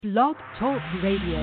Blog Talk Radio.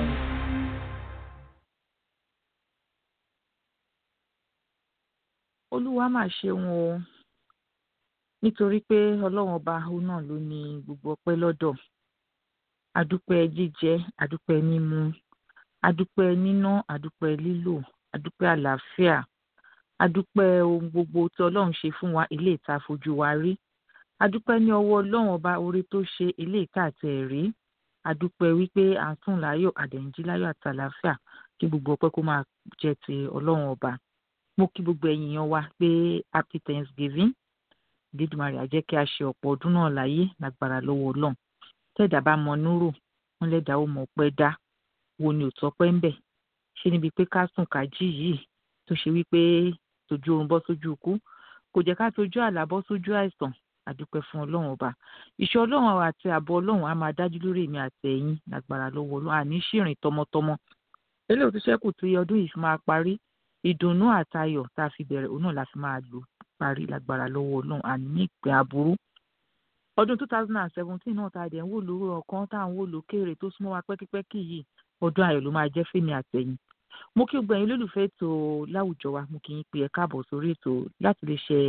olúwa mà ṣeun o nítorí pé ọlọ́run ọba òun náà ló ní gbogbo ọpẹ́ lọ́dọ̀ adúpẹ́ jíjẹ adúpẹ́ mímu adúpẹ́ níná adúpẹ́ lílò adúpẹ́ àlàáfíà adúpẹ́ ohun gbogbo tí ọlọ́run ṣe fún wa ilé ìta fojú wa rí adúpẹ́ ní ọwọ́ ọlọ́run ọba oore tó ṣe ilé ìta àtẹ̀ rí adúpẹ́ wípé à ń sùn láyọ̀ àdẹ̀ǹjí láyọ̀ àtàlàáfíà kí gbogbo ọpẹ́ kó máa jẹ́ ti ọlọ́run ọba mo kí gbogbo ẹ̀yin èèyàn wa pé happy thanksgiving dídùmarè á jẹ́ kí a ṣe ọ̀pọ̀ ọdún náà láyé lágbára lọ́wọ́ ọlọ́run tẹ́ẹ̀dá bá mọ núrò wọn lẹ́dàá ó mọ ọpẹ́ dá wo ni ò tọ́pẹ́ ń bẹ̀ ṣé níbi pé ká sùn ká jí yìí tó ṣe wípé tójú oorun bọ́ sójú ikú kò jẹ́ ká tójú àlá bọ́ sójú àìsàn àdúpẹ́ fún ọlọ́run ọba ìṣọ́ ọlọ́run àti ààbò ọlọ́run á máa dájú lórí èmi àti ẹ̀yin lágbára lọ́wọ́ ọlọ́run àní ṣìrìn tọmọtọmọ eléyìí tó ṣẹ́kù tí ọdún yìí fi máa parí ìdùnnú àtayọ̀ tá a fi bẹ̀rẹ̀ òun náà la fi máa lò parí lágbára lọ́wọ́ ọlọ́run àní ní ìpè aburú. ọdún two thousand and seventeen náà tá a dẹ̀ ń wò lórí ọ̀kan tá à ń wò lókèrè tó súnmọ́ wa pẹ́kípẹ́kí yìí ọdún ayọ̀ ló máa jẹ́ fèmí àtẹ̀yìn. mo kí gbogbo ẹ̀yin lólùfẹ́ ètò láwùjọ wa mo kì í pe ẹ káàbọ̀ sórí ètò láti lè ṣe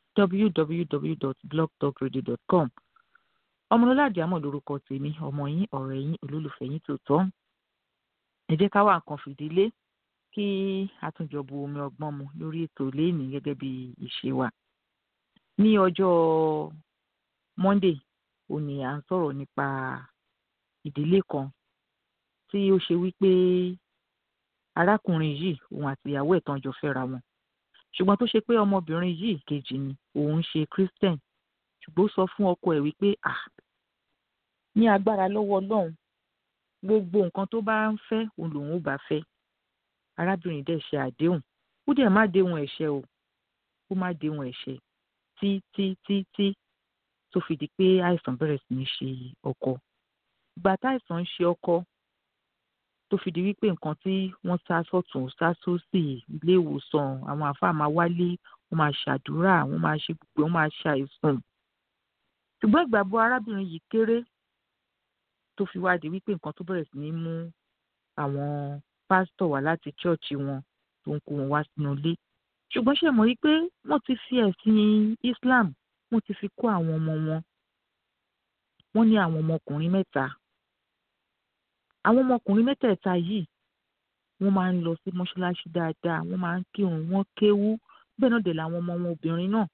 www.blogtalkradio.com ọmọlọ́lá àdìámọ̀ lórúkọ tèmi ọmọ yín ọ̀rẹ́ yín olólùfẹ́ yín tòótọ́ ẹ jẹ́ ká wá nǹkan fìdílé kí a tún jọ bu omi ọgbọ́n mu lórí ètò léèní gẹ́gẹ́ bí ìṣe wa. ní ọjọ́ monday òní à ń sọ̀rọ̀ nípa ìdílé kan tí ó ṣe wípé arákùnrin yìí òun àti ìyàwó ẹ̀ tán jọ fẹ́ra wọn ṣùgbọ́n tó ṣe pé ọmọbìnrin yìí kejì ni òun ṣe christian ṣùgbọ́n ó sọ fún ọkọ ẹ̀ wípé ah ní agbára lọ́wọ́ ọlọ́run gbogbo nǹkan tó bá ń fẹ́ òun lòun ò bá fẹ́ arábìnrin dẹ̀ ṣe àdéhùn ó dẹ̀ má déhùn ẹ̀ṣẹ̀ o ó má déhùn ẹ̀ṣẹ̀ tí tí tí tí tó fi di pé àìsàn bẹ̀rẹ̀ sí ní ṣe ọkọ ìgbà táìsàn ń ṣe ọkọ tó fi di wípé nǹkan tí wọ́n sá sọ̀tún sá sósì ilé ìwòsàn àwọn àfáà máa wálé wọ́n máa ṣàdúrà wọ́n máa ṣe gbogbo wọ́n máa ṣàìsùn ṣùgbọ́n ìgbàgbọ́ arábìnrin yìí kéré tó fi wá di wípé nǹkan tó bẹ̀rẹ̀ sí ní mú àwọn pásítọ̀ wá láti chọ́ọ̀chì wọn tó ń kó wọn wá sínú ilé ṣùgbọ́n ṣe mọ̀ wípé wọ́n ti fi ẹ̀sìn Islam wọ́n ti fi kó àwọn ọmọ wọn wọ́n ní àwọn ọmọkùnrin mẹ́ta àwọn ọmọkùnrin mẹ́tẹ̀ẹ̀ta yìí wọ́n máa ń lọ sí mọ́ṣáláṣí dáadáa wọ́n máa ń kírun wọ́n kéwú bẹ́ẹ̀ náà dẹ̀ làwọn ọmọ wọn obìnrin náà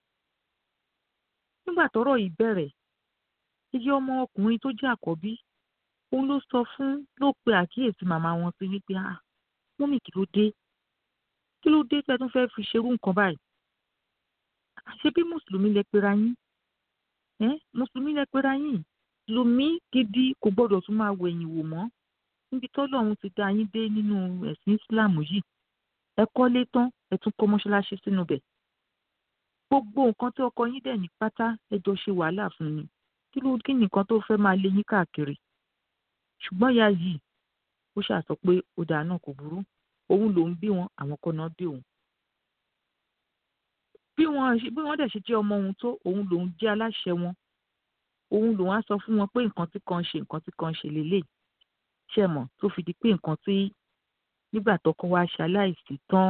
nígbà tọ́rọ̀ yìí bẹ̀rẹ̀ iye ọmọ ọkùnrin tó jẹ́ àkọ́bí òun ló sọ fún ló pe àkíyèsí màmá wọn sí wípé ah mọ́mì kí ló dé kí ló dé tẹ́ tún fẹ́ fi ṣerú nǹkan báyìí ṣé bí mùsùlùmí lẹ pera yín ẹ mùsùlùmí lẹ pera yín lùmí gidi kò gbọ́dọ̀ tún máa wẹ̀yìn wò mọ́ níbi tọ́lọ́run ti dá yín dé nínú ẹ̀sìn Islam yìí ẹ kọ́lé tán ẹ tún kọ́ mọ́ṣáláṣí sínú bẹ̀ gbogbo nǹkan tí ọkọ yín dẹ̀ ní pátá ẹ jọ ṣe wàhálà fún ni kí ló kí nìkan tó fẹ́ máa lé yín káàkiri ṣùgbọ́n ìyá yìí ó ṣàsọ pé ó dáa náà kò burú òun lòún bí wọn àwọn kan náà bí òun. bí wọn bí wọn dẹ̀ ṣe jẹ́ ọmọ òun tó òun lòún jẹ́ aláṣẹ wọn òun lòún á sọ fún wọn pé nǹkan tí kan ṣe nǹkan tí kan ṣe lélẹ̀ ṣe mọ̀ tó fi di pé nǹkan tí nígbà tọkọ wa ṣaláìsí tán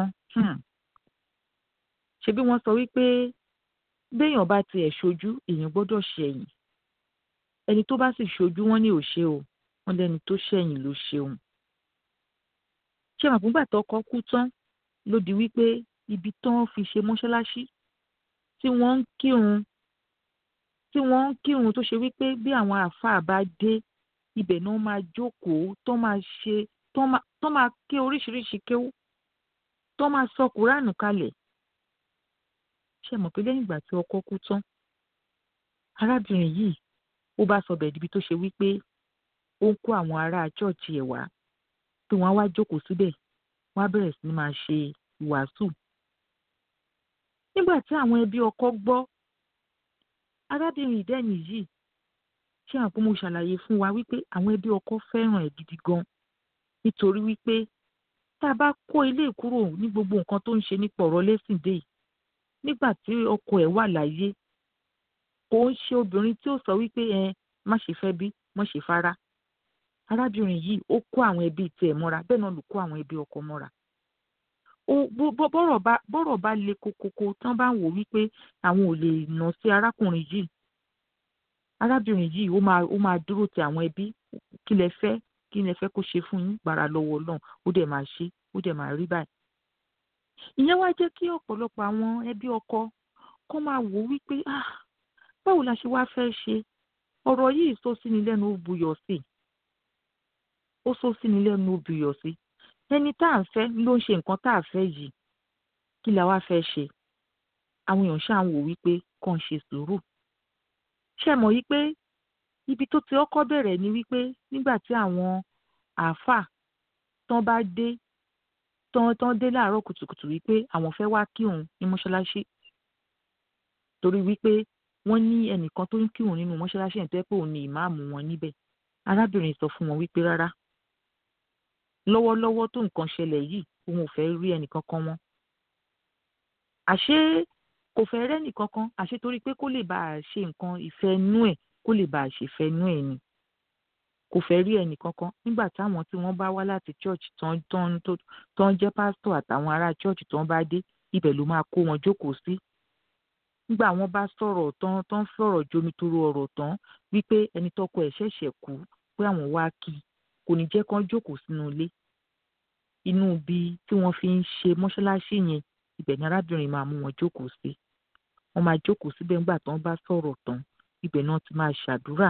ṣe bí wọ́n sọ wípé béèyàn bá tiẹ̀ ṣojú èèyàn gbọ́dọ̀ ṣẹ̀yìn ẹni tó bá sì ṣojú wọn ní òṣè o wọn lẹni tó ṣẹ̀yìn ló ṣeun ṣé màpúgbà tọkọ kú tán ló di wípé ibi tán fi ṣe mọ́ṣáláṣí tí wọ́n ń kírun tí wọ́n ń kírun tó ṣe wípé bí àwọn àáfàá bá dé ibẹ̀ náà máa jókòó tó máa ṣe tó máa ké oríṣiríṣi kéwú tó máa sọ kúránù kalẹ̀ ṣé mọ̀ pé lẹ́yìn ìgbà tí ọkọ kú tán arábìnrin yìí ó bá sọ bẹ́ẹ̀ dibi tó ṣe wípé ó ń kó àwọn ará chọ́ọ̀chì ẹ̀ wá pé wọ́n á wá jókòó síbẹ̀ wọ́n á bẹ̀rẹ̀ sí ní máa ṣe ìwàásù. nígbà tí àwọn ẹbí ọkọ gbọ́ arábìnrin ìdẹ́ni yìí ṣé àwọn pé mo ṣàlàyé fún wa wípé àwọn ẹbí ọkọ fẹ́ràn ẹ̀ gidi gan nítorí wípé tá a bá kó ilé kúrò ní gbogbo nǹkan tó ń ṣe nípa ọ̀rọ̀ lẹ́sìn dé yìí nígbà tí ọkọ ẹ̀ wà láyé kò ń ṣe obìnrin tí ó sọ wípé ẹ má ṣe fẹ́ bí má ṣe fara arábìnrin yìí ó kó àwọn ẹbí tiẹ̀ mọ́ra bẹ́ẹ̀ náà ló kó àwọn ẹbí ọkọ mọ́ra bọ́rọ̀ bá le kokoko tán bá ń wò wípé àwọn ò lè nà sí arákùnrin yìí arábìnrin yìí ó máa ó máa dúró ti àwọn ẹbí kí lẹ fẹ́ kí lẹ fẹ́ kó ṣe fún yín gbàrà lọ́wọ́ Ọlọ́run ó dẹ̀ máa ṣe ó dẹ̀ máa rí báyìí. ìyẹn wá jẹ́ kí ọ̀pọ̀lọpọ̀ àwọn ẹbí ọkọ kó máa wò wípé ah báwo la ṣe wá fẹ́ ṣe ọ̀rọ̀ yìí sọ sí ni lẹ́nu ó buyọ̀ sí ó sọ sí ni lẹ́nu ó buyọ̀ sí ẹni tá à ń fẹ́ ló ń ṣe nǹkan tá à fẹ́ yìí kí la wá fẹ́ ṣe àwọn èèyàn ṣáà ń wò wípé kàn ṣe sùúrù ṣe mọ̀ wípé ibi tó ti ọkọ́ bẹ̀rẹ̀ ni wípé nígbà tí àwọn àáfàá tán bá dé tán tán dé láàárọ̀ kùtùkùtù wípé àwọn fẹ́ wá kírun ní mọ́ṣáláṣí torí wípé wọ́n ní ẹnìkan tó ń kírun nínú mọ́ṣáláṣí ẹ̀ tó yẹ pé òun ni ìmáàmù wọn níbẹ̀ arábìnrin sọ fún wọn wípé rárá lọ́wọ́lọ́wọ́ tó nǹkan ṣẹlẹ̀ yìí òun ò fẹ́ rí ẹnìkan kan wọn àṣé kò fẹ́ rẹ́ nìkankan àṣé torí pé kó lè bá a ṣe nǹkan ìfẹ́ nú ẹ̀ kó lè bá a ṣe fẹ́ nú ẹ̀ ni kò fẹ́ rí ẹnìkankan nígbà táwọn tí wọ́n bá wá láti church tán tán tán jẹ́ pásítọ̀ àtàwọn ará church tán bá dé ibẹ̀ ló máa kó wọn jókòó sí nígbà wọ́n bá sọ̀rọ̀ tán tán fọ̀rọ̀ jomitoro ọ̀rọ̀ tán wípé ẹni tọ́kọ ẹ̀ ṣẹ̀ṣẹ̀ kú pé àwọn wá kí kò ní jẹ́ kán jókòó sínú ilé inú ibi tí wọ́n fi ń ṣe mọ́ṣáláṣí yẹn ibẹ̀ ni arábìnrin máa mú wọn jókòó sí wọ́n máa jókòó síbẹ̀ nígbà tán bá sọ̀rọ̀ tán ibẹ̀ náà ti máa ṣàdúrà.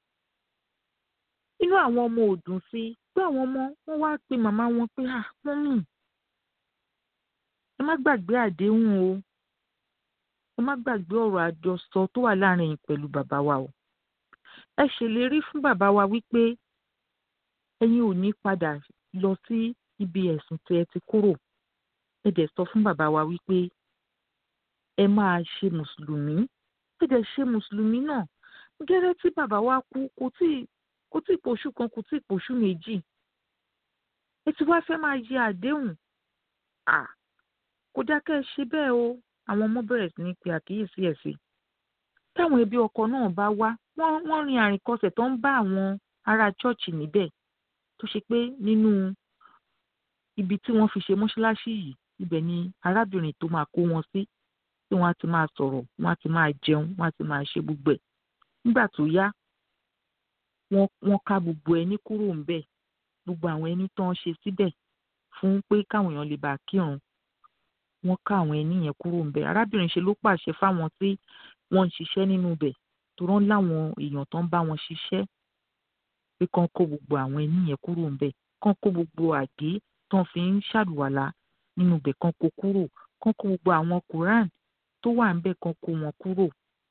inú àwọn ọmọ ò dùn sí i pé àwọn ọmọ wọn wá pe màmá wọn pé à mọ́mì ẹ má gbàgbé àdéhùn o ẹ má gbàgbé ọ̀rọ̀ àjọsọ tó wà láàrin yín pẹ̀lú bàbá wa o ẹ ṣèlérí fún bàbá wa wípé ẹ̀yin ò ní padà lọ sí ibi ẹ̀sùn tí ẹ ti kúrò ẹ dẹ̀ sọ fún bàbá wa wípé ẹ máa ṣe mùsùlùmí ẹ dẹ̀ ṣe mùsùlùmí náà gẹ́rẹ́ tí bàbá wa kú kò tí kò tí pòṣù kan kò tí pòṣù méjì ẹ ti wá fẹ́ máa yẹ àdéhùn à kò dákẹ́ ṣe bẹ́ẹ̀ o àwọn ọmọ bẹ̀rẹ̀ sí ní pe àkíyèsí ẹ̀ sí táwọn ẹbí ọkọ náà bá wá wọ́n wọ́n rin àrìnkọsẹ̀ tó ń bá àwọn ará chọ́ọ̀chì níbẹ̀ tó ṣe pé nínú ibi tí wọ́n fi ṣe mọ́ṣáláṣí yìí ibẹ̀ ni arábìnrin tó máa kó wọn sí tí wọ́n á ti máa sọ̀rọ̀ wọ́n á ti máa jẹun wọ́n á ti máa ṣe gbogbo ẹ̀ nígbà tó yá wọ́n wọ́n ká gbogbo ẹni kúrò ńbẹ̀ gbogbo àwọn ẹni tó ń ṣe síbẹ̀ fún pé káwọn èèyàn lè bá kírun wọ́n ká àwọn ẹni yẹn kúrò ńbẹ̀ arábìnrin ṣe ló pàṣẹ fáwọn tí wọ́n ń ṣiṣẹ́ nínú ibẹ̀ tó rán láwọn èèyàn tó ń bá wọn ṣiṣẹ́ pé kán kó gbogbo àwọn ẹni yẹn kúrò ńbẹ̀ kán kó gbogbo àgé tó fi ń ṣàlùwàlá nínú ibẹ̀ kán kó kúrò kán kó gbogbo àwọn quran tó wà ńbẹ̀ kán kó wọn kúrò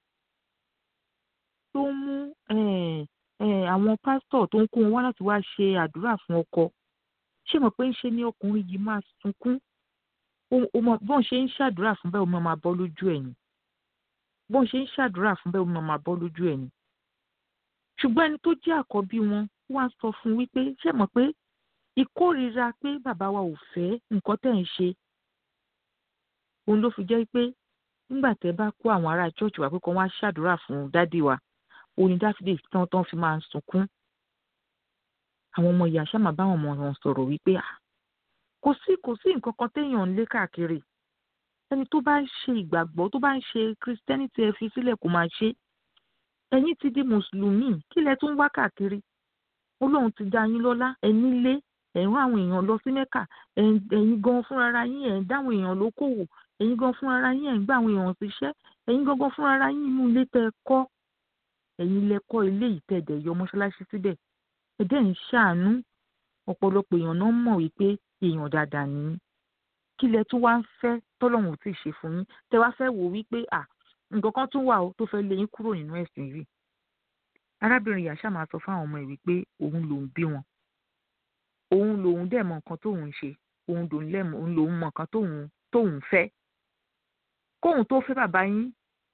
tó ń mú àwọn pásítọ̀ tó ń kó wọn wá láti wá ṣe àdúrà fún ọkọ ṣé mọ̀ pé ń ṣe ni ọkùnrin yìí máa sunkún bọ́n ṣe ń ṣàdúrà fún bẹ́ẹ̀ omi máa bọ́ lójú ẹ̀ ni bọ́n ṣe ń ṣàdúrà fún bẹ́ẹ̀ omi máa bọ́ lójú ẹ̀ ni ṣùgbọ́n ẹni tó jẹ́ àkọ́bí wọn wá sọ fún wípé ṣé mọ̀ pé ìkórìíra pé bàbá wa ò fẹ́ nǹkan tẹ̀ ń ṣe òun ló fi jẹ́ pé nígbà tẹ́ bá kó àwọn ará church wá pé kán wá ṣàdúrà fún dádì wa òní dáfídè tán tán fi máa ń sunkún àwọn ọmọ ìyá ṣáà máa bá àwọn ọmọ wọn sọ̀rọ̀ wípé kò sí kò sí nǹkan kan téèyàn ń lé káàkiri ẹni tó bá ń ṣe ìgbàgbọ́ tó bá ń ṣe christianity ẹ fi sílẹ̀ kó máa ṣe ẹ̀yin ti di mùsùlùmí kí lẹ tún wá káàkiri olóhun ti dá yín lọ́lá ẹ nílé ẹ̀ ń rán àwọn èèyàn lọ sí mẹ́kà ẹ̀yin gan fúnra yín ẹ̀ ń dáwọn èèyàn lókòwò ẹ̀yin gan fúnra yín ẹ̀ ń gbà àwọn èèyàn síṣẹ́ ẹ̀yin gangan fúnra yín inú ilé tẹ́ ẹ kọ́ ẹ̀yin lẹ kọ́ ilé ìtẹ̀dẹ̀ yọ mọ́ṣáláṣí síbẹ̀ ẹ̀dẹ̀ ń ṣàánú ọ̀pọ̀lọpọ̀ èèyàn náà mọ̀ wípé èèyàn dáadáa ni kí lẹ tún wá ń fẹ́ tọ́lọ́run ò tí ì ṣe fún yín tẹ wá fẹ́ wò wípé à nǹkan kan tún wà ó tó fẹ́ lé yín kúrò nínú ẹ̀sìn yìí arábìnrin yàṣà máa sọ fáwọn ọmọ ẹ̀ wípé òun lòún bí wọn òun lòun dẹ̀ mọ nǹkan tóun ṣe òun lòun lẹ́mọ̀ òun lòun mọ nǹkan tóun tóun fẹ́ kóun tó fẹ́ bàbá yín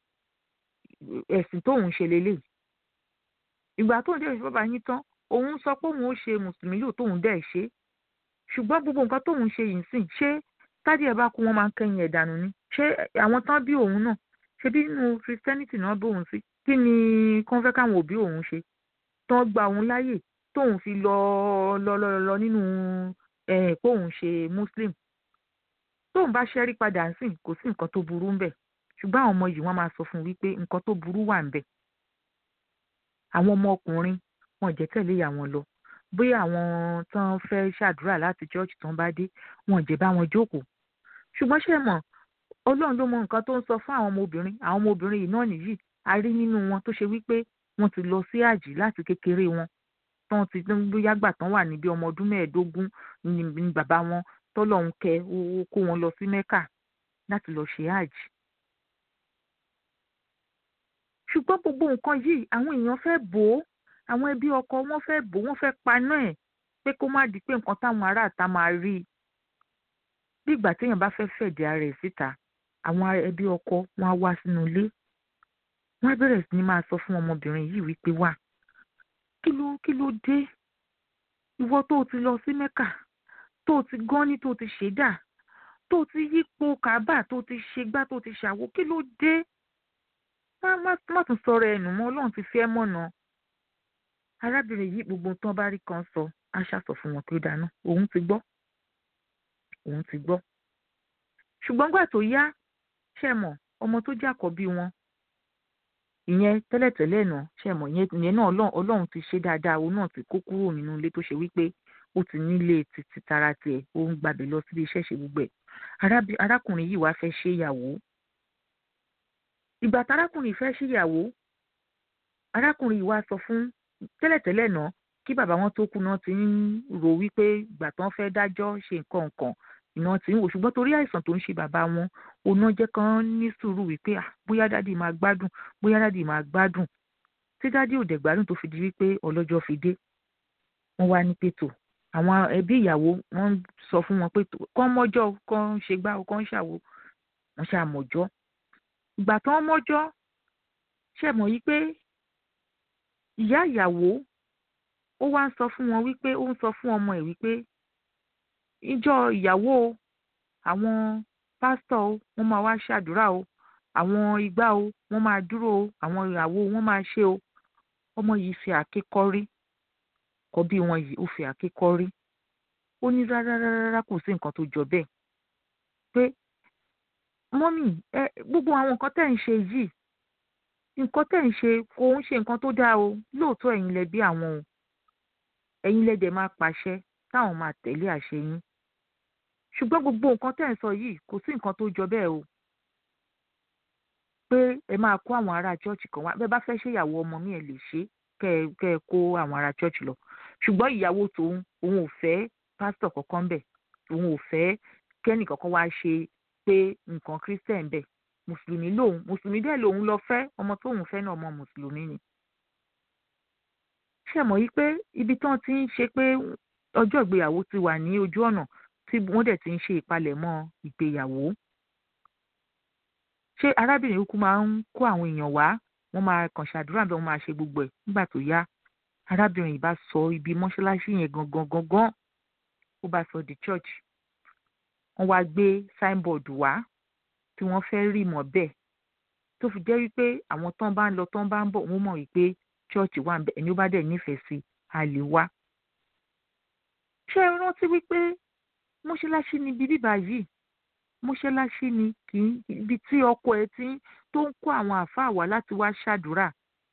ẹ̀sìn tóun ṣe lélẹ̀ ìgbà tóun dẹ̀ fẹ́ bàbá yín tán òun sọ pé òun ó ṣe mùsùlùmí yóò tóun dẹ̀ ṣe ṣùgbọ́n gbogbo nǹkan tóun ṣe yìí sìn ṣé tádì ẹ̀ bá kú wọn máa ń kẹ́yìn ẹ̀ dànù ni ṣé àwọn tán bí òun náà ṣe bí inú christianity náà bóun sí kí ni kán fẹ́ káwọn òbí òun ṣe tán gba òun láyè tóun fi lọ lọ lọ lọ nínú ẹ̀ póun ṣe muslim tóun bá ṣẹ́rí padà ń sìn kò sí nǹkan tó burú ń bẹ̀ ṣùgbọ́n àwọn ọmọ yìí wọ́n máa sọ fún un wípé nǹkan tó burú wà ń bẹ̀ àwọn ọmọ ọkùnrin wọn jẹ́ tẹ̀lé ìyá wọn lọ bóyá àwọn tán fẹ́ ṣàdúrà láti church tán bá dé wọn jẹ́ bá wọn jókòó ṣùgbọ́n ṣe mọ̀ ọlọ́run ló mọ nǹkan tó ń sọ fún àwọn ọmọbìnrin àwọn ọmọbìnrin yìí náà nìyí a rí nínú wọn tó ṣe wípé wọ́n ti lọ sí àjì láti kékeré wọn tán ti bóyá gbà tán wà níbi ọmọ ọdún mẹ́ẹ̀ẹ́dógún ni bàbá wọn tọ́lọ́run kẹ ó kó wọn lọ sí mẹ́kà láti lọ ṣe àjì. ṣùgbọ́n gbogbo nǹkan yìí àwọn èèyàn fẹ́ bò ó àwọn ẹbí ọkọ wọn fẹ́ bò ó wọ́n fẹ́ paná ẹ̀ pé kó má di pé nǹkan táwọn aráàta máa rí i bí ìgbà téèyàn bá fẹ́ fẹ̀dẹ̀ ara ẹ̀ síta àwọn ẹbí ọkọ wọn á wá sínú ilé wọn á bẹ̀rẹ̀ sí ni máa sọ fún ọmọbìnrin yìí wípé wà kí ló kí ló dé ìwọ tó o ti lọ sí mẹ́kà tó o ti gán ní tó o ti ṣèdá tó o ti yípo kábà tó o ti ṣègbà tó o ti ṣàwo kí ló dé má má tún sọ̀rọ̀ ẹnu mọ́ ọlọ́run ti fi ẹ́ mọ̀nà arábìnrin yìí gbogbo tán bá rí kan sọ á ṣàsọ fún wọn pé dáná òun ti gbọ́ òun ti gbọ́ ṣùgbọ́n gbà tó yá ṣe mọ̀ ọmọ tó jẹ́ àkọ́bí wọn ìyẹn tẹ́lẹ̀tẹ́lẹ̀ náà ṣe mọ̀ ìyẹn náà ọlọ́run ti ṣe dáadáa òun náà ti kó kúrò nínú ilé tó ṣe wípé ó ti nílé títí tara tiẹ̀ ó ń gbàbẹ̀ lọ síbi iṣẹ́ ṣe gbogbo ẹ̀ arákùnrin yìí wá fẹ́ ṣe ìyàwó ìgbà tárákùnrin fẹ́ ṣe ìyàwó arákùnrin yìí wá sọ fún tẹ́lẹ̀tẹ́lẹ̀ náà kí bàbá wọn tó kú náà ti ń rò wípé ìgbà tán fẹ́ dájọ́ ṣe nǹkan nǹkan iná tí ń wò ṣùgbọ́n torí àìsàn tó ń ṣe bàbá wọn oná jẹ́ kán ní sùúrù wípé bóyá dádì máa gbádùn bóyá dádì máa gbádùn tí dádì ò dẹ̀ gbádùn tó fi di wípé ọlọ́jọ́ fi dé wọ́n wá ní pètò àwọn ẹbí ìyàwó wọ́n sọ fún wọn pé kán mọ́jọ́ kán ṣe gbá kán ṣàwo wọ́n ṣàmọ̀jọ́ ìgbà tán mọ́jọ́ ṣẹ̀mọ̀ yìí pé ìyá ìyàwó ó wá ń sọ fún wọn wípé ó ń sọ fún ọmọ ẹ̀ wípé ìjọ ìyàwó o àwọn pásítọ̀ o wọ́n máa wá ṣàdúrà o àwọn igbá o wọ́n máa dúró o àwọn ìyàwó wọ́n máa ṣe o ọmọ yìí fi àáké kọ́rí kọ́ bí wọn yìí ó fi àáké kọ́rí ó ní rárá rárá kò sí nǹkan tó jọ bẹ́ẹ̀ pé mọ́mì ẹ gbogbo àwọn nǹkan tẹ̀ ń ṣe yìí nǹkan tẹ̀ ń ṣe kò ń ṣe nǹkan tó dáa o lóòótọ́ ẹ̀yin lẹ bí àwọn o ẹ̀yin lẹ dẹ̀ máa pàṣẹ táwọn máa tẹ̀lé àṣẹ yín ṣùgbọ́n gbogbo nǹkan tẹ̀ ń sọ yìí kò sí nǹkan tó jọ bẹ́ẹ̀ o pé ẹ máa kó àwọn ará chọ́ọ̀chì kan wá bẹ́ẹ̀ bá fẹ́ ṣèyàwó ọmọ mi ẹ̀ lè ṣe kẹ́ ẹ kẹ́ ẹ kó àwọn ará chọ́ọ̀chì lọ ṣùgbọ́n ìyàwó tòun òun ò fẹ́ pásítọ̀ kankan bẹ̀ òun ò fẹ́ kẹ́nì kankan wá ṣe pé nǹkan christian bẹ̀ mùsùlùmí lòun mùsùlùmí dẹ̀ lòun lọ fẹ́ ọmọ tóun fẹ́ náà ọmọ mùsùlùmí ni ṣe mọ̀ yí pé ibi tán ti ń ṣe pé ọjọ́ ìgbéyàwó ti wà ní ojú ọ̀nà tí wọ́n dẹ̀ ti ń ṣe ìpalẹ̀mọ́ ìgbéyàwó ṣé arábìnrin kúkú máa ń kó àwọn èèyàn wá wọ́n máa kàn ṣàdúrà bẹ́ẹ̀ wọ́n máa ṣe gbogbo ẹ̀ nígbà tó yá arábìnrin yìí bá sọ ibi mọ́ṣáláṣí yẹn gangan gangan ó bá sọ di church wọ́n wá gbé signboard wá tí wọ́n fẹ́ rí mọ́ bẹ́ẹ̀ tó fi jẹ́ wípé àwọn tán bá ń lọ tán bá ń bọ̀ wọ́n mọ̀ wípé church wà ń bẹ ẹni ó bá dẹ̀ nífẹ̀ẹ́ sí a lè wá. ṣé ẹ rántí wípé mọ́ṣáláṣí ni ibi bíbá yìí mọ́ṣáláṣí ni kì í ibi tí ọkọ ẹ ti tó ń kó àwọn àáfàá wá láti wá ṣàdúrà.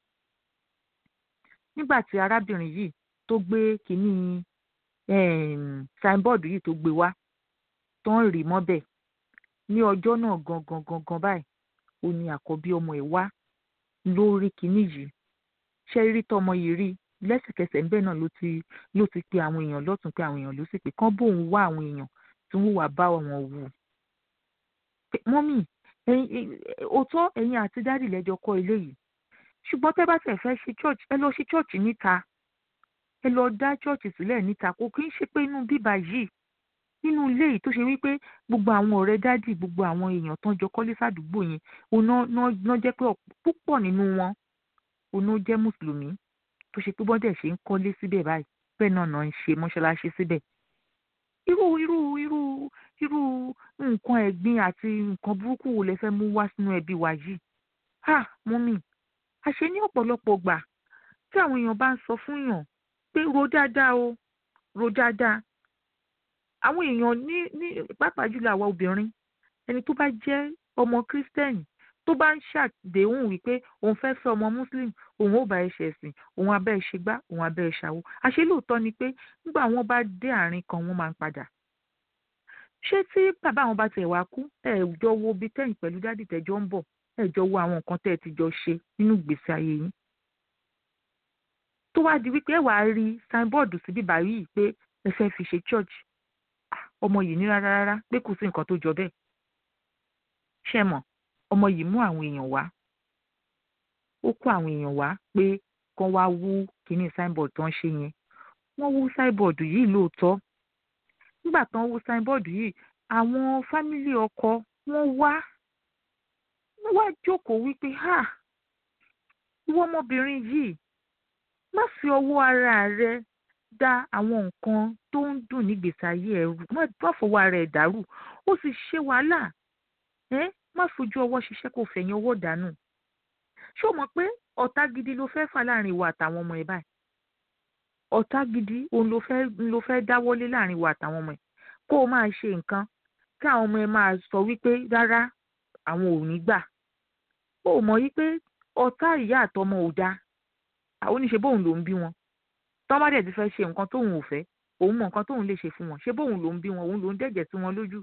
nígbà tí arábìnrin yìí tó gbé kínní signboard yìí tó gbé wá tó ń rì mọ́bẹ̀ ní ọjọ́ náà gangan gangan báyìí ó ní àkọ́bí ọmọ ẹ̀ wá lórí kínní yìí ṣe rí tọmọ yìí rí lẹ́sẹ̀kẹsẹ̀ ńbẹ̀ náà ló ti ló ti pe àwọn èèyàn lọ́tún pé àwọn èèyàn ló sì pé kán bóun wá àwọn èèyàn tí wọ́n wà bá wọn wù. mọ́mì òótọ́ ẹ̀yin àti dádì lẹ́jọ́ kọ́ ilé yìí ṣùgbọ́n tẹ́ bá tẹ̀ fẹ́ ṣe church ẹ lọ ṣe church níta ẹ lọ dá church sílẹ̀ níta kò kí ń ṣe pé inú bíbá yìí nínú ilé yìí tó ṣe wípé gbogbo àwọn ọ̀rẹ́ dádì gbogbo àwọn èèyàn tán jọ kọ́lé sádùúgbò yẹn òun náà jẹ́ pé púpọ̀ nínú wọn òun jẹ́ mùsùlùmí tó ṣe pé bọ́dẹ̀ ṣe ń kọ́lé síbẹ̀ báyìí bẹ́ẹ̀ náà náà ń ṣe mọ́ṣáláṣí síbẹ̀. irú irú irú irú nǹkan ẹ̀gbin àti nǹkan burúkú wo lẹ fẹ́ mú wá sínú ẹbí wa yìí? ha mọ́mì àṣé ní ọ̀pọ̀lọpọ̀ gbà tí àwọn èèyàn bá ń sọ fún yàn wípé ro dáadáa o ro dáadáa àwọn èèyàn ní ní pàápàá jùlọ àwa obìnrin ẹni tó bá jẹ́ ọmọ kírísítẹ́nì tó bá ń ṣàdéhùn wípé òun fẹ́ fẹ́ ọmọ muslim òun ò bá ẹ ṣẹ̀sìn òun abẹ́ ẹ ṣe gbá òun abẹ́ ẹ ṣàwo àṣé lóòótọ́ ni pé nígbà wọn bá dé àárín kan wọ́n máa ń padà ṣé tí bàbá àwọn bá tiẹ̀ wá kú ẹ jọ wo bí tẹ́yìn pẹ̀lú dádì tẹ́jọ́ ń bọ̀ ẹ jọ wo àwọn nǹkan tẹ́ ẹ ti jọ ṣe nínú ìgbésí ayé yín tó wá di wípé ẹ wàá rí sáínbọ́ọ̀dù síbí báyìí pé ẹ fẹ́ fi ṣe church ọmọ yìí ní rárá rárá pé kò sí nǹkan tó jọ bẹ́ẹ̀ ṣe mọ̀ ọmọ yìí mú àwọn èèyàn wá ó kó àwọn èèyàn wá pé kán wá wú kíní signboard tó ń ṣe yẹn wọ́n wú signboard yìí lóòótọ́ nígbà tán wú signboard yìí àwọn fámílì ọkọ wọ́n wá wọ́n wá jókòó wípé ha ìwọ ọmọbìnrin yìí má fi ọwọ́ ara rẹ dá àwọn nǹkan tó ń dùn nígbèsí ayé ẹ rú má fọwọ́ ara ẹ dàrú ó sì ṣe wàhálà ẹ má fojú ọwọ́ ṣiṣẹ́ kó fẹ̀yìn ọwọ́ dànù ṣé o mọ̀ pé ọ̀tá gidi ló fẹ́ fà láàrin ìwà àtàwọn ọmọ ẹ báyìí ọ̀tá gidi òun ló fẹ́ ló fẹ́ dáwọ́lé láàrin ìwà àtàwọn ọmọ ẹ kó o máa ṣe nǹkan kí àwọn ọmọ ẹ máa sọ wípé rárá àwọn ò ní gbà ó mọ̀ wípé ọ̀tá ìyá àtọmọ ò dáa àwọn oníṣe bóun ló ń bí wọn tọ́ bá dẹ̀ ti fẹ́ ṣe nǹkan tóun ò fẹ́ òun mọ nǹkan tóun lè ṣe fún wọn ṣé bóun ló ń bí wọn òun ló ń dẹ̀jẹ̀ sí wọn lójú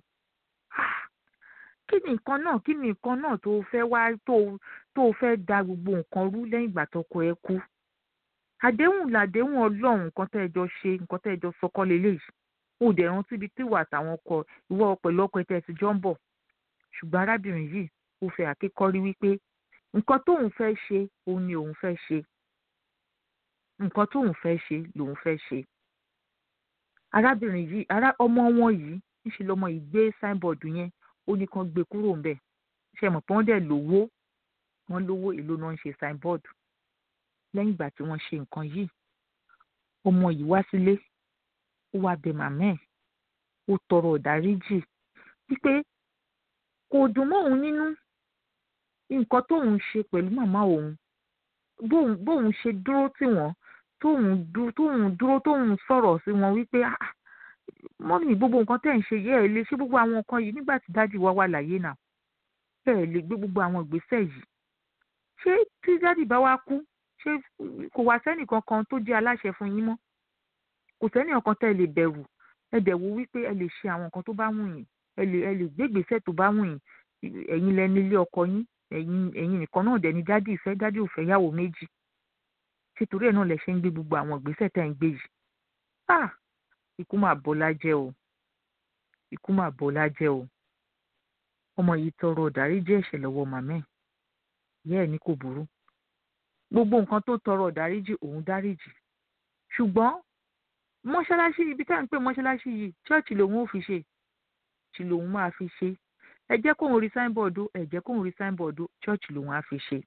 kí ni nǹkan náà kí ni nǹkan náà tó fẹ́ wá tó tó fẹ́ da gbogbo nǹkan rú lẹ́yìn ìgbà tọkọ ẹ kú àdéhùn làdéhùn ọlọ́run nǹkan tẹ́ ẹ jọ ṣe nǹkan tẹ́ ẹ jọ sọkọ lélẹ́yìí ó dẹ̀ rántí ibi tí ìwà àtàwọn ọkọ ìwọ pẹ̀lú ọkọ ẹ tẹ́ ẹ ti jọ ń bọ̀ ṣùgbọ́n arábìnrin yìí ó fẹ́ àkékọ́rí wípé nǹkan tóun fẹ́ ṣe òun ni òun fẹ́ ṣe nǹkan tóun fẹ́ ṣe lòun fẹ́ ṣe arábìnrin yìí ará ọmọ wọn yìí ńṣe lọmọ yìí gbé signboard yẹn ó ní kán gbé kúrò ńbẹ̀ ṣe mọ̀ pé wọ́n dẹ̀ lówó wọ́n lówó èlò náà ń ṣe signboard lẹ́yìn ìgbà tí wọ́n ṣe nǹkan yìí ọmọ yìí wá sílé ó wá bẹ̀ màmá ẹ̀ ó tọrọ ìdáríjì wípé kò dùn mọ́ òun nínú nǹkan tóun ṣe pẹ̀lú màmá òun bóun bóun ṣe dúró tì wọ́n tóun dúró tóun dúró tóun sọ̀rọ̀ sí wọn wípé ah mọ́mí gbogbo nǹkan tẹ̀ ń ṣe yẹ́ ẹ lè ṣe gbogbo àwọn nǹkan yìí nígbà tí dádì wa wà láyé náà ẹ lè gbé gbogbo àwọn ìgbésẹ̀ yìí ṣé tí dádì bá wá kú ṣé kò wá sẹ́nì kankan tó jẹ́ aláṣẹ fún yín mọ́ kò sẹ́nì kankan tẹ́ ẹ lè bẹ̀rù ẹ dẹ̀ wo wípé ẹ lè ṣe àwọn nǹkan tó bá wù yín ẹ lè ẹ lè gbé ìgbésẹ̀ tó bá wù yín ẹ̀yin lẹni ilé ọkọ yín ẹ̀yin ẹ̀yin nìkan náà dẹ̀ ni dádì ìfẹ́ dádì ò fẹ́ yàwó méjì ṣètòrí ẹ̀ náà lẹ ṣe ń gbé gbogbo àwọn ìgbésẹ̀ tẹ́ ń gbé yìí ah ikú mà bọ́lá jẹ́ o ikú mà bọ́lá jẹ́ o ọmọ yìí tọrọ ìdáríjì ẹ̀ṣẹ̀ lọ́wọ́ màmá ẹ̀ ìyá ẹ̀ ní kò burú gbogbo nǹkan tó tọrọ ìdáríjì òun dáríjì ṣùgbọ́n mọ́ṣáláṣí ibi tá à ń pè mọ́ṣáláṣí yìí ṣọ́ọ̀ṣì lòun ò fi ṣe ṣì lòun máa fi ṣe ẹ jẹ́ kóun rí sáínbọ̀dù ẹ jẹ́ kóun rí sáínbọ̀dù ṣọ́ọ̀ṣì lòun á fi ṣe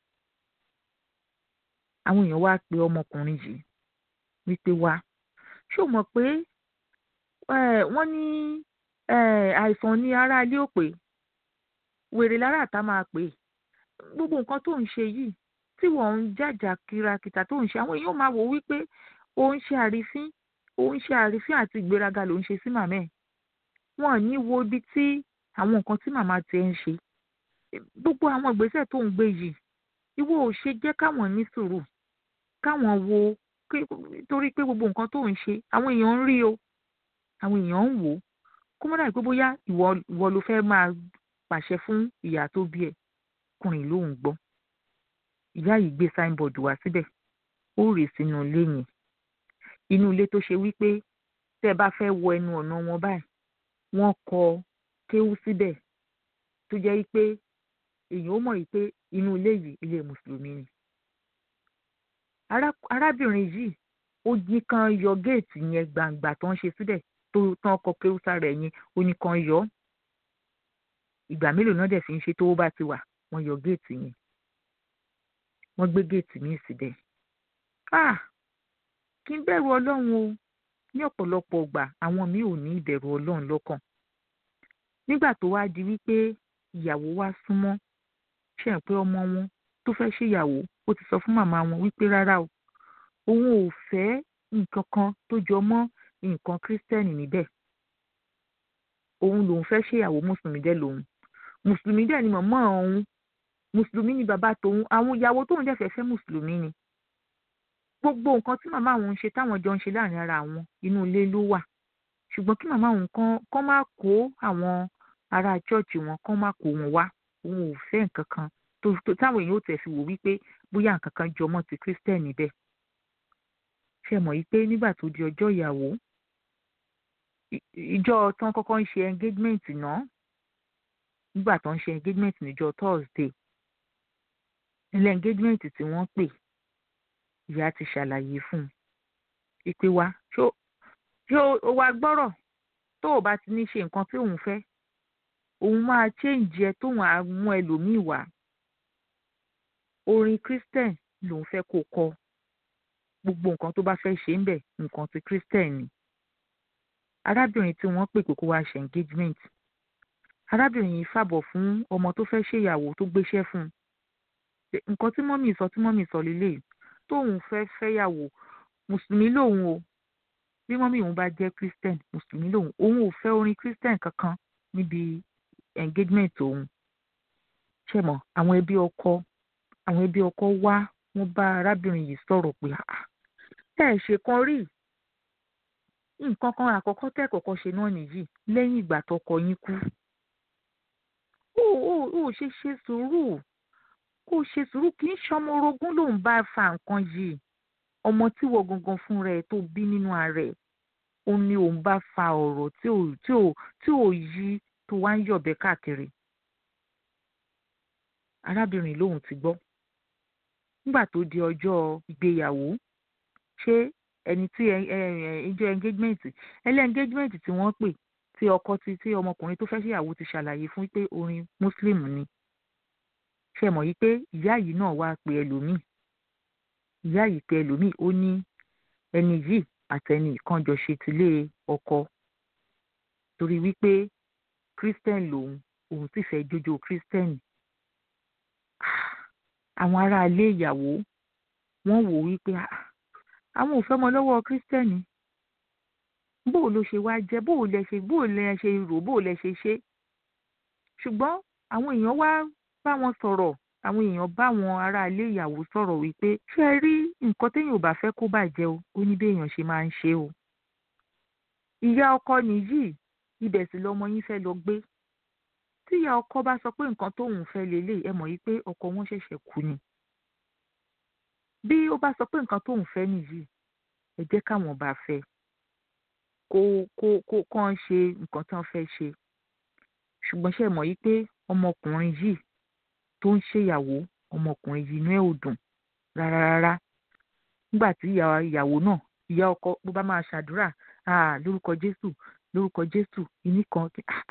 àwọn èèyàn wá pe ọmọkùnrin yìí wípé wá ṣó mọ̀ pé wọ́n ní àìsàn ní ará ilé ò pé wèrè lára àtà máa pè é gbogbo nǹkan tó ń ṣe yìí tí wọ́n ń jàjà kìràkìtà tó ń ṣe àwọn èèyàn máa wò wípé ó ń ṣe àrífín ó ń ṣe àrífín àti ìgbéraga ló ń ṣe sí màmá ẹ̀ wọ́n ò ní wo ibi tí àwọn nǹkan tí màmá tiẹ̀ ń ṣe gbogbo àwọn ìgbésẹ̀ tó ń gbé yìí ìwọ ò ṣe jẹ́ káwọn ní sùúrù káwọn wo torí pé gbogbo nǹkan tó ń ṣe àwọn èèyàn ń rí o àwọn èèyàn ń wò ó kó mọ́ dàbí pé bóyá ìwọ ìwọ ló fẹ́ máa pàṣẹ fún ìyá tó bí ẹ kùnrin lóhùn gbọ́ ìyá yìí gbé signboard wá síbẹ̀ ó rè sínú ilé yẹn inú ilé tó ṣe wípé tẹ́ ẹ bá fẹ́ wọ ẹnu ọ̀nà wọn báyìí wọ́n kọ kéwú síbẹ̀ tó jẹ́ pé èèyàn ó mọ̀ yìí pé inú ilé yìí ilé mùsùlùmí ni arábìnrin yìí ó ní kan yọ géètì yẹn gbàǹgbà tó ń ṣe síbẹ̀ tó tán kọ kéwú sára ẹ̀yìn ó ní kan yọ ìgbà mélòó náà dẹ̀ fi ń ṣe tó bá ti wà wọ́n yọ géètì yẹn wọ́n gbé géètì míì síbẹ̀ ah kí n bẹ̀rù ọlọ́run o ní ọ̀pọ̀lọpọ̀ ọgbà àwọn míì ò ní ìbẹ̀rù ọlọ́run lọ́kàn nígbà tó wá di wípé ìyàwó wá súnmọ́ ṣe pé ọmọ wọn tó fẹ́ ṣèyàwó ó ti sọ fún màmá wọn wípé rárá o òun ò fẹ́ nǹkan kan tó jọ mọ́ nǹkan kírísítẹ́nì níbẹ̀ òun lòun fẹ́ ṣèyàwó mùsùlùmí dẹ̀ lòun mùsùlùmí dẹ̀ ni màmá òun mùsùlùmí ni bàbá tòun àwọn ìyàwó tóun dẹ̀ fẹ́ fẹ́ mùsùlùmí ni gbogbo nǹkan tí màmá òun ń ṣe táwọn jọ ń ṣe láàrin ara àwọn inú ilé ló wà ṣùgbọ́n kí màmá òun kan kán má kó àwọn ará chọ́ọ̀chì wọn kán má kó wọn wá òun ò fẹ́ nǹkan kan tó táwọn èèyàn ò tẹ̀ fi wò wípé bóyá nǹkan kan jọmọ́ ti kírísítẹ́nì bẹ́ẹ̀ ṣe mọ̀ yìí pé nígbà tó di ọjọ́ ìyàwó ìjọ tán kọ́kọ́ ń ṣe engagement náà nígbà tó ń ṣe engagement níjọ́ Thursday ilé engagement tí wọ́n pè ìyá ti ṣàlàyé fún un ìpè wa ṣó ṣó o wa gbọ́rọ̀ tó o bá ti ní ṣe nǹkan tí òun fẹ́ òun máa change ẹ tóun á mú ẹlòmíì wá orin Christian lòun fẹ́ kó kọ gbogbo nǹkan tó bá fẹ́ ṣe ń bẹ̀ nǹkan ti Christian ni arábìnrin tí wọ́n pè pé kó wá ṣe engagement arábìnrin yìí fàbọ̀ fún ọmọ tó fẹ́ ṣèyàwó tó gbéṣẹ́ fún un nǹkan tí mọ́mì sọ tí mọ́mì sọ lélẹ̀ tóun fẹ́ fẹ́yàwó mùsùlùmí lòun o bí mọ́mì òun bá jẹ́ christian mùsùlùmí lòun òun ò fẹ́ orin christian kankan níbi engagement òun ṣe mọ̀ àwọn ẹbí ọkọ àwọn ẹbí ọkọ wá wọ́n bá arábìnrin yìí sọ̀rọ̀ pé ẹ ṣe kan rí nǹkan kan àkọ́kọ́ tẹ́ kọ́kọ́ ṣe náà nìyí lẹ́yìn ìgbà tọkọ yín kú ó ó ó ṣe ṣe sùúrù kó ṣe sùúrù kì í ṣọmọ orogún lòun bá fa nǹkan yìí ọmọ tí wọ́n gangan fún rẹ̀ tó bí nínú ara ẹ̀ ó ní òun bá fa ọ̀rọ̀ tí ò tí ò tí ò yí tó wá ń yọ̀bẹ káàkiri arábìnrin lòun ti gbọ́ nígbà tó di ọjọ́ ìgbéyàwó ṣé ẹni tí ìjọ engagement ẹlẹ́ engagement tí wọ́n pè tí ọkọ ti tí ọmọkùnrin tó fẹ́ ṣèyàwó ti ṣàlàyé fún pé orin muslim ni ṣe mọ̀ yí pé ìyá yìí náà wá pe ẹlòmíì ìyá yìí pe ẹlòmíì ó ní ẹni yìí àtẹni kan jọ ṣe tilé ọkọ torí wípé christian lòun òun sì fẹ́ jójó christian àwọn aráalé ìyàwó wọ́n wò wípé àwọn ò fẹ́ mọ lọ́wọ́ christian bó ló ṣe wá jẹ́ bó lẹ ṣe bó lẹ ṣe rò bó lẹ ṣe ṣe ṣùgbọ́n àwọn èèyàn wá bá wọn sọ̀rọ̀ àwọn èèyàn bá wọn aráalé ìyàwó sọ̀rọ̀ wípé ṣé ẹ rí nǹkan téèyàn ò bá fẹ́ kó bàjẹ́ o ó ní béèyàn ṣe máa ń ṣe o. ìyá ọkọ nìyí ibẹ̀ sì lọmọ yín fẹ́ lọ gbé tí ìyá ọkọ bá sọ pé nǹkan tóun fẹ́ lélẹ̀ ẹ mọ̀ yí pé ọkọ wọn ṣẹ̀ṣẹ̀ kú ni. bí ó bá sọ pé nǹkan tóun fẹ́ nìyí ẹ jẹ́ káwọn bá fẹ́ kó kó kó kàn ṣe nǹkan tí wọ́n fẹ́ ṣe ṣùgbọ́n ṣe mọ̀ yí pé ọmọkùnrin yìí tó ń ṣèyàwó ọmọkùnrin yìí inú ẹ̀ ò dùn rárá rárá nígbà tí ìyàwó náà ìyá ọkọ bó bá máa ṣàdúrà lórúkọ jésù lórúkọ jésù ìní kan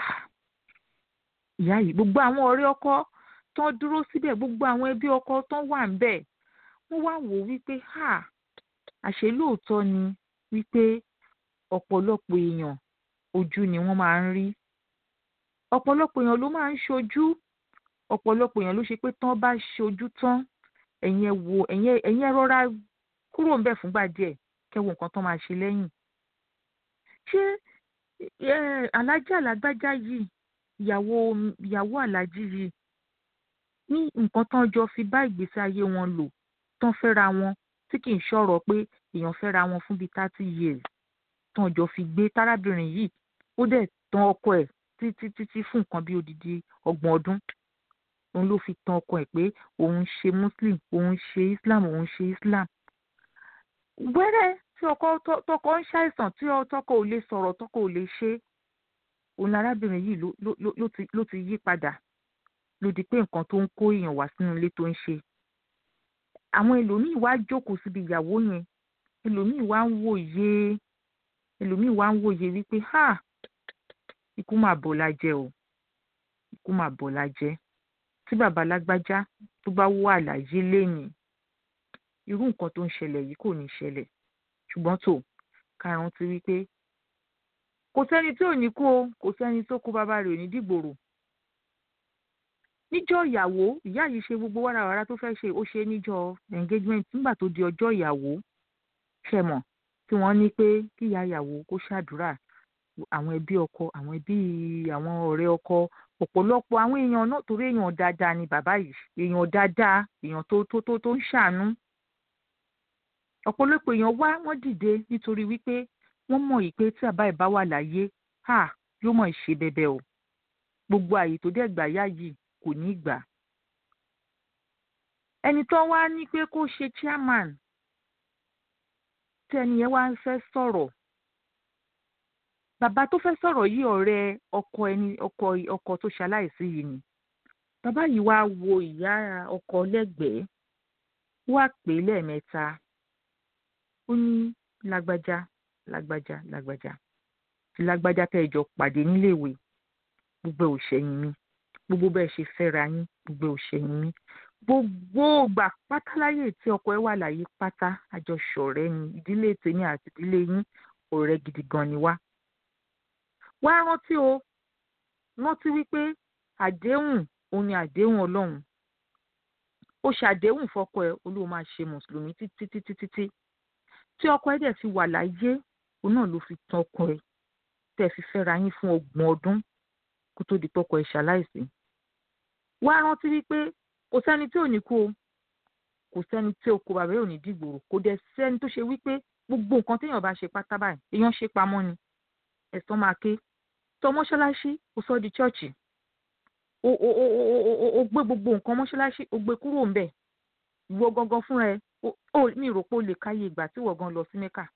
ìyá yìí gbogbo àwọn ọ̀rẹ́ ọkọ tó ń dúró síbẹ̀ gbogbo àwọn ẹbí ọkọ tó wà ń bẹ̀ wọ́n wá wò wípé àṣé lóòótọ́ ni wípé ọ̀pọ̀lọpọ̀ èèyàn ojú ni wọ́n máa ń rí ọ̀pọ̀lọpọ̀ èèyàn ló máa ń ṣojú ọ̀pọ̀lọpọ̀ èèyàn ló ṣe pé tán bá ṣojú tán ẹ̀yin ẹ wo ẹ̀yin ẹ̀yin ẹ rọra kúrò ń bẹ̀ fúngbà díẹ̀ kẹ́ wo nǹkan tán máa ṣe lẹ́yìn. ṣé alájà alágbájá yìí ìyàwó ìyàwó alájí yìí ní nǹkan tán jọ fi bá ìgbésí ayé wọn lò tán fẹ́ra wọn tí kì í ṣọ̀rọ̀ pé èèyàn fẹ́ra wọn fún bíi thirty years tán jọ fi gbé tárábìnrin yìí ó dẹ̀ tán ọkọ ẹ̀ títí títí fún nǹkan bí odidi ọgbọ̀n ọdún òun ló fi tan ọkọ ẹ̀ pé òun ṣe muslim òun ṣe islam òun ṣe islam wẹ́rẹ́ tí ọkọ tọkọ ń ṣàìsàn tí tọkọ ò lè sọ̀rọ̀ tọkọ ò lè ṣe òun arábìnrin yìí ló ló ló ti ló ti yí padà ló di pé nǹkan tó ń kó èèyàn wá sínú ilé tó ń ṣe àwọn ẹlòmíì wá jókòó síbi ìyàwó yẹn ẹlòmíì wá ń wòye ẹlòmíì wá ń wòye wípé ha ikú mà bọ̀ la jẹ o ikú mà bọ̀ la jẹ tí bàbá lágbájá tó bá wà láyé lénìí irú nǹkan tó ń ṣẹlẹ̀ yìí kò ní ṣẹlẹ̀ ṣùgbọ́n tó karùn-ún ti wí pé kò sẹ́ni tí ò ní kú o kò sẹ́ni tó kú bàbá rẹ̀ ò ní dìgbòrò níjọ́ ìyàwó ìyá yìí ṣe gbogbo wàràwàrà tó fẹ́ ṣe ó ṣe níjọ́ engagement nígbà tó di ọjọ́ ìyàwó ṣe mọ̀ tí wọ́n ní pé kí ìyá ìyàwó kó ṣàdúrà àwọn ẹbí ọkọ àwọn ẹbí àwọn ọ̀rẹ́ ọkọ ọ̀pọ̀lọpọ̀ àwọn èèyàn náà torí èèyàn dáadáa ni bàbá yìí èèyàn dáadáa èèyàn tó tó tó tó ń ṣàánú ọ̀pọ̀lọpọ̀ èèyàn wá wọ́n dìde nítorí wípé wọ́n mọ̀ yìí pé tí bàbá ẹ̀ bá wà láyé ha yóò mọ̀ ṣe bẹ̀bẹ̀ o gbogbo àyè tó dẹ̀ gbà yá yìí kò ní gbà. ẹni tó wá ní pé kó ṣe chairman tí ẹni yẹn wá ń fẹ́ sọ̀rọ̀ bàbá tó fẹ́ sọ̀rọ̀ yìí ọ̀rẹ́ ọkọ ẹni ọkọ ọkọ tó ṣaláìsí yìí ni bàbá yìí wá wo ìyá ọkọ lẹ́gbẹ̀ẹ́ wá pè é lẹ́ẹ̀mẹ́ta ó ní lágbájá lágbájá lágbájá tí lágbájá tẹ́ ẹ jọ pàdé níléèwé gbogbo ẹ̀ ò ṣẹ̀yìn mi gbogbo bẹ́ẹ̀ ṣe fẹ́ra yín gbogbo ẹ̀ ò ṣẹ̀yìn mi gbogbo ìgbà pátáláyè tí ọkọ ẹ wà láyé pátá àjọṣọ̀rẹ́ ni ìdílé tèmi àti ìdílé yín ọ̀rẹ́ gidi gan ni wá. wá rántí o rántí wípé àdéhùn òun ni àdéhùn ọlọ́run ó ṣàdéhùn fọ́kọ ẹ olóò máa ṣe mùsùlùmí títí títí títí tí ọkọ ẹ dẹ̀ fi wà láyé òun náà ló fi tan ọkọ ẹ tẹ́ fi fẹ́ra yín fún ọgbọ̀n ọdún kó tó di pọ́kọ ẹ ṣaláìsí. wá rántí wípé kò sẹ́ni tí ò ní kú o kò sẹ́ni tí oko bàbá ò ní dìgbòrò kò dẹ̀ sẹ́ni tó ṣe wípé gbogbo nǹkan téèyàn bá ṣe pátá báyìí èèyàn ṣe pamọ́ ni ẹ̀sán máa ké tọ mọ́ṣáláṣí ó sọ di chọ́ọ̀chì o o o o o o gbé gbogbo nǹkan mọ́ṣáláṣí o gbé kúrò ń bẹ̀ ìwọ gangan fúnra ẹ o mi rò pé o lè káyé ìgbà tí ìwọ gan lọ sí mẹ́kà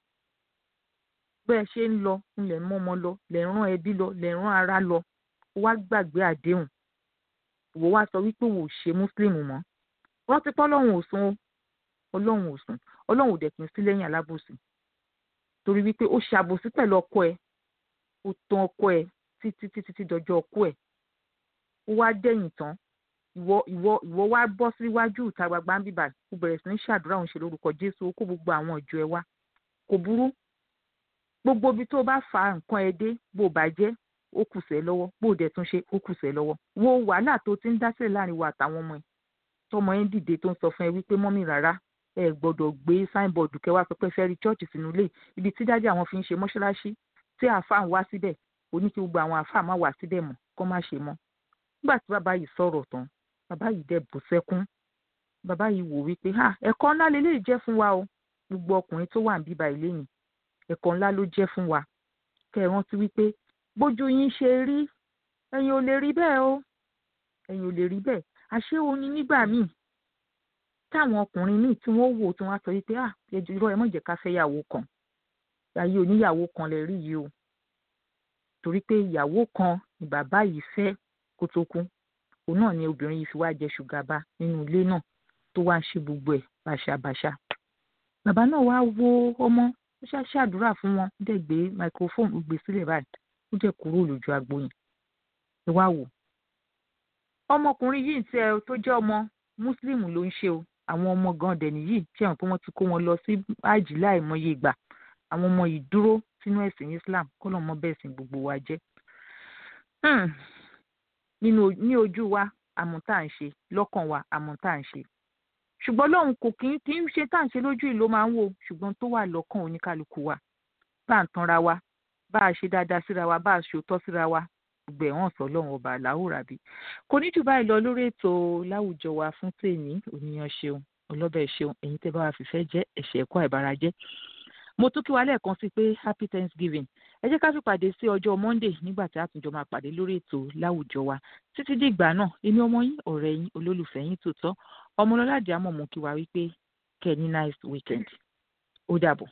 bẹ́ẹ̀ ṣe ń lọ ń lẹ̀ mọ́ ọmọ lọ lẹ̀ rán ẹbí lọ lẹ̀ rán ara lọ wá gbàgbé àdéhùn ìwọ wá sọ wípé wò ó ṣe mùsùlùmí mọ́ rántí pé ọlọ́run ò sùn o ọlọ́run ò sùn ọlọ́run ò dẹ̀ kí n sí lẹ́yìn alábòsí torí wípé ó ṣàbòsí pẹ̀lú ọkọ ẹ̀ ó tan ọkọ ẹ̀ títí títí tí dọjọ́ ọkọ ẹ̀ ó wá dẹ̀yìn tán ìwọ ìwọ ìwọ wá bọ́ síwájú ìta gbangba ń bíbà ó bẹ̀rẹ̀ sí ní ṣàdúrà òun ṣe lórúkọ jésù ó kó gbogbo àwọn ìjọ ẹ wá kò burú gbogbo ibi tó bá fa nǹkan ẹ dé bó bá jẹ́ ó kù sẹ́ lọ́wọ́ bó dẹ̀ tún ṣe ó kù sẹ́ lọ́wọ́ wo wàhálà tó ti ń dá sílẹ̀ láàrin wa àtàwọn ọmọ ẹ̀ tọmọ ẹ̀ ń dìde tó ń sọ fún ẹ wípé mọ́mì rárá ẹ gbọ́dọ̀ gbé sáìnbọ̀dù kẹwàá pẹpẹ fẹ́ rí chọ́ọ̀chì sínú ilé ibi tí dájú àwọn fi ń ṣe mọ́ṣáláṣí tí àáfàá ń wá síbẹ̀ ó ní kí gbogbo àwọn àáfàá má wá síbẹ̀ mọ́ kó má ṣe mọ́ nígbà tí bàbá yìí sọ̀rọ̀ tán bàbá yìí dẹ̀ bù sẹ́kún bàbá yìí wò wípé ha ẹ̀kọ́ ńlá lélẹ́yìí jẹ́ fún wa o gbogbo ọkùnrin tó wà ń bíbá ilé yìí ẹ̀kọ́ ńlá ló jẹ́ fún wa kẹ́ ẹ rántí wípé bójú yín ṣe rí ẹ̀yin ò lè rí bẹ́ẹ̀ o ẹ̀yin ò lè rí bẹ́ẹ̀ àṣé o ní nígbà míì táwọn ọkùnrin míì tí wọ́n wò tí wọ́n á sọ wípé ah ẹjọ́ irọ́ ẹ mọ̀ jẹ́ ká fẹ́ yàwó kan ayé oníyàwó kan lè rí yìí o torí pé ìyàwó kan ni bàbá yìí fẹ́ kó tó kú òun náà ni obìnrin yìí fi wá jẹ ṣùgàbá nínú ilé náà tó wá ń ṣe gbogbo ẹ̀ bàṣàbàṣà bàbá náà wá wo ọmọ ó ṣáà ṣàdúrà fún wọn ó dẹ̀ gbé microphone ó gbé sílẹ̀ báyìí ó dẹ̀ kúrò lójú agbo yẹn ẹ wá wò ọmọkùnrin yìí tẹ tó jẹ́ ọmọ mùsùlùmí ló ń ṣe o àwọn ọmọ gan dẹ̀ nìyí tí àwọn pé wọ́n ti kó wọn lọ sí àjì láìmọye ìgbà àwọn ọmọ yìí dúró sínú ẹ̀sìn Islam kó lọ́ọ́ mọ bẹ́ẹ̀ sìn gbogbo wa jẹ́ nínú ní ojú wa àmọ́ tá à ń ṣe lọ́kàn wa àmọ́ tá à ń ṣe ṣùgbọ́n lóhun kò kí kí ń ṣe tá à ń ṣe lójú ìlú máa ń wò ṣùgbọ́n tó wà lọ́kàn oníkálukú wa bá à ń tanra wa bá a ṣe dáadáa síra wa bá a ṣe òótọ́ síra wa gbogbo ẹ̀ hàn sọ lọ́hùn ọba àláwòrán bí kò ní jù báyìí lọ lórí ètò láwùjọ wa fún tèmi òníyàn ṣeun ọlọ́bẹ̀ ṣeun ẹ̀yin tẹ́ bá wa fìfẹ́ jẹ́ ẹ̀ṣẹ̀ ẹ̀kọ́ àìbára jẹ́ mo tún kí wa lẹ́ẹ̀kan sí pé happy thanksgiving ẹ jẹ́ ká fi pàdé sí ọjọ́ monday nígbà tí a tún jọ máa pàdé lórí ètò láwùjọ wa títí dìgbà náà èmi ọmọ yín ọ̀rẹ́ yín olólùfẹ́ yín tòótọ́ ọmọlọ́lá àdìámọ̀ mú kí wa wípé kẹ́ ní nice weekend ó dàbọ̀.